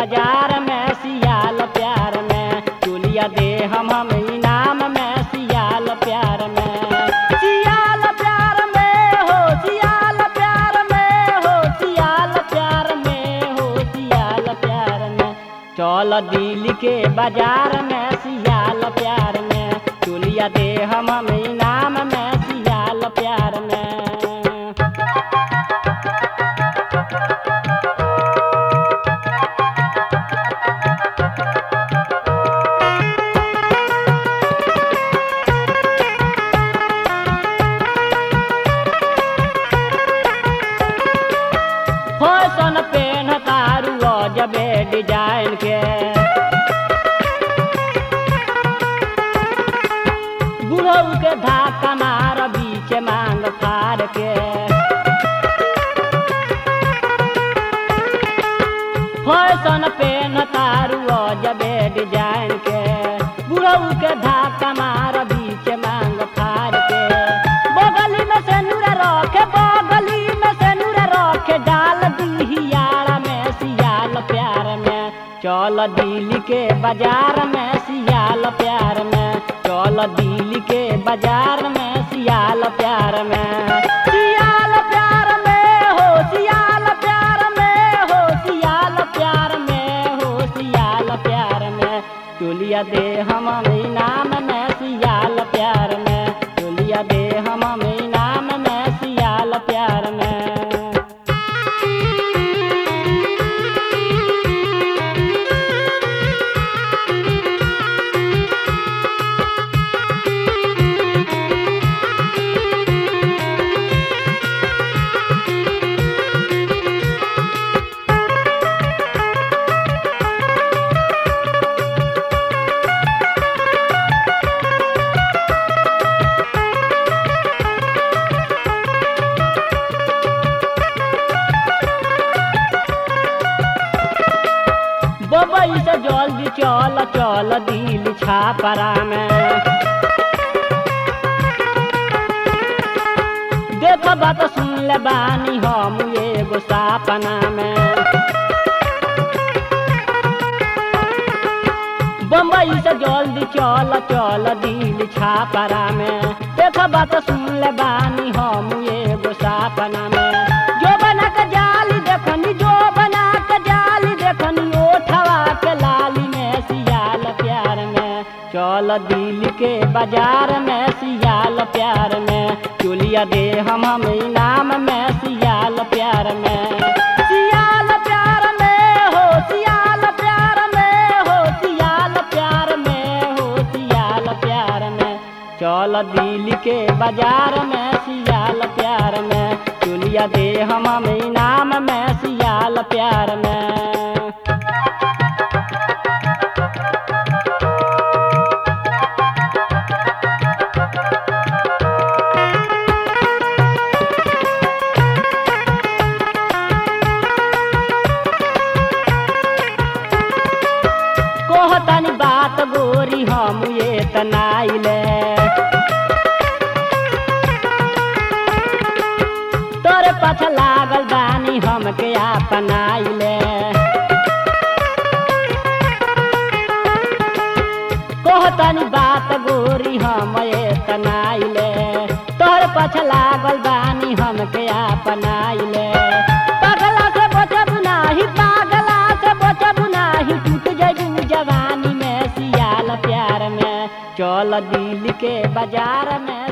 बाजार में सियाल प्यार में चोलिया दे हम हम इनाम में सियाल प्यार में सियाल प्यार में हो सियाल प्यार में हो सियाल प्यार में हो सियाल प्यार में चल दिल के बाजार में सियाल प्यार में चोलिया दे हम हम इनाम में सियाल प्यार में फैशन पेन तारू जबे डिजाइन के बुढ़ऊ के धाका मार बीच मांग फाड़ के फैशन पेन तारू जबे डिजाइन के बुढ़ऊ के धाका मार बीच मांग फाड़ के बगली में से नूरा रखे बगली में से नूरा रखे डाल दिहियारा में सियाल प्यार में चल दिल के बाजार में सियाल प्यार में चल दिल के बाजार में सियाल प्यार में सियाल प्यार में हो सियाल प्यार में हो सियाल प्यार में हो सियाल प्यार में चोलिया दे हम इनाम में सियाल प्यार में चोलिया दे हम इनाम में सियाल प्यार में बबई से जल्दी चल चल दिल छापरा में देख बात सुन ले बानी हम एगो सपना में बम्बई से जल्दी चल चल दिल छापरा में देख बात सुन ले बानी हम एगो सपना में जो बना के जाली देखनी जो बना के जाली देखनी ओठवा के लाली में सियाल प्यार में चल दिल के बाजार में सियाल प्यार में चोलिया दे हम हम इनाम में सियाल प्यार में सियाल प्यार में हो सियाल प्यार में हो सियाल प्यार में हो सियाल प्यार में चल दिल के बाजार में सियाल प्यार में चोलिया दे हम हम इनाम में सियाल प्यार में कहतनी बात गोरी हम ये तनाइले तोरे पछ लागल बानी हमके अपनाइले कहतनी बात गोरी हम ये तनाइले तोरे पछ लागल बानी हमके अपनाइले पगला से बचब नाही पागला से बचब नाही टूट जइबू जवानी में सियाल प्यार में चल दिल के बाजार में